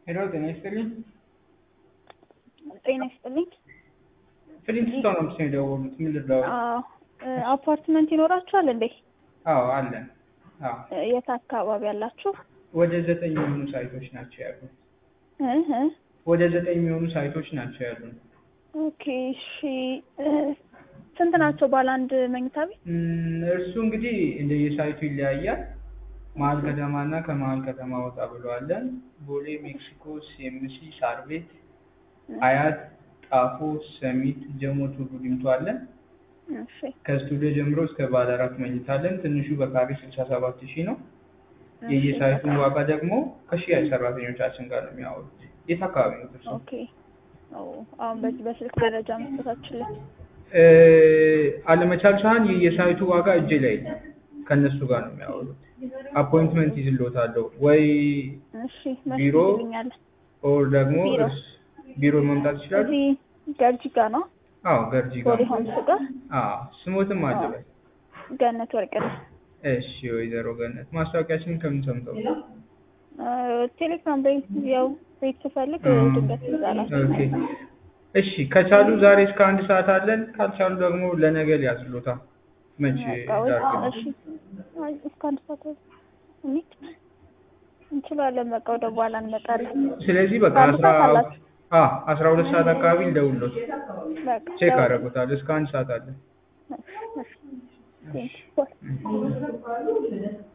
ሄሎ ጤና ይስጥልኝ። ጤና ይስጥልኝ። ፍሊንትስቶን ነው ምስ የደወሉት። ምን ልደውል? አዎ እ አፓርትመንት ይኖራችኋል እንዴ? አዎ አለን። አዎ እ የት አካባቢ ያላችሁ? ወደ ዘጠኝ የሚሆኑ ሳይቶች ናቸው ያሉን። እ እ ወደ ዘጠኝ የሚሆኑ ሳይቶች ናቸው ያሉን። ኦኬ እሺ። እ ስንት ናቸው ባለ አንድ መኝታ ቤት? እም፣ እርሱ እንግዲህ እንደየሳይቱ ይለያያል። መሀል ከተማ እና ከመሀል ከተማ ወጣ ብለዋለን። ቦሌ፣ ሜክሲኮ፣ ሲኤምሲ፣ ሳር ቤት፣ አያት፣ ጣፎ፣ ሰሚት፣ ጀሞ፣ ቱሉ ዲምቱ አለን። እሺ ከስቱዲዮ ጀምሮ እስከ ባለ አራት መኝታ አለን። ትንሹ በካሬ ስልሳ ሰባት ሺህ ነው። እሺ። የየሳይቱን ዋጋ ደግሞ ከሽያጭ ሰራተኞቻችን ጋር ነው የሚያወሩት። የት አካባቢ ነው እርሱ? ኦኬ ኦ አሁን በዚህ በስልክ መረጃ መስጠታችሁልን እ፣ አለመቻል ሳህን የየሳይቱ ዋጋ እጄ ላይ የለም። ከእነሱ ጋር ነው የሚያወሩት። አፖይንትመንት ይዝሎታለሁ ወይ እሺ መቼ ቢሮ ትልኛለህ? ኦር ደግሞ ቢሮ። እርስ- ቢሮ መምጣት ይችላሉ። እዚህ ገርጂ ጋር ነው አዎ ገርጂ ጋር ቦሌ ሆምስ ጋር አዎ ስሞትም አለበት። ገነት ወርቅነህ እሺ ወይዘሮ ገነት ማስታወቂያችንን ከምን ሰምተው? እ ቴሌግራም ላይ ያው ቤት ስፈልግ እ፣ ድንገት ይዛላችሁ ኦኬ እሺ ከቻሉ ዛሬ እስከ አንድ ሰዓት አለን። ካልቻሉ ደግሞ ለነገ ሊያዝሉታ መቼ በቃ ወይ ላድርግ? እሺ አይ እስከ አንድ ሰዓት እንሂድ እንችላለን። በቃ ወደ በኋላ እንመጣለን። ስለዚህ በቃ ከአንድ አስራ ሰዓት አላችሁ? አ አስራ ሁለት ሰዓት አካባቢ ልደውልሎት በቃ ቼክ ደውል። አደርጉታል። እስከ አንድ ሰዓት አለን። እሺ፣ እሺ። ቴንኪው።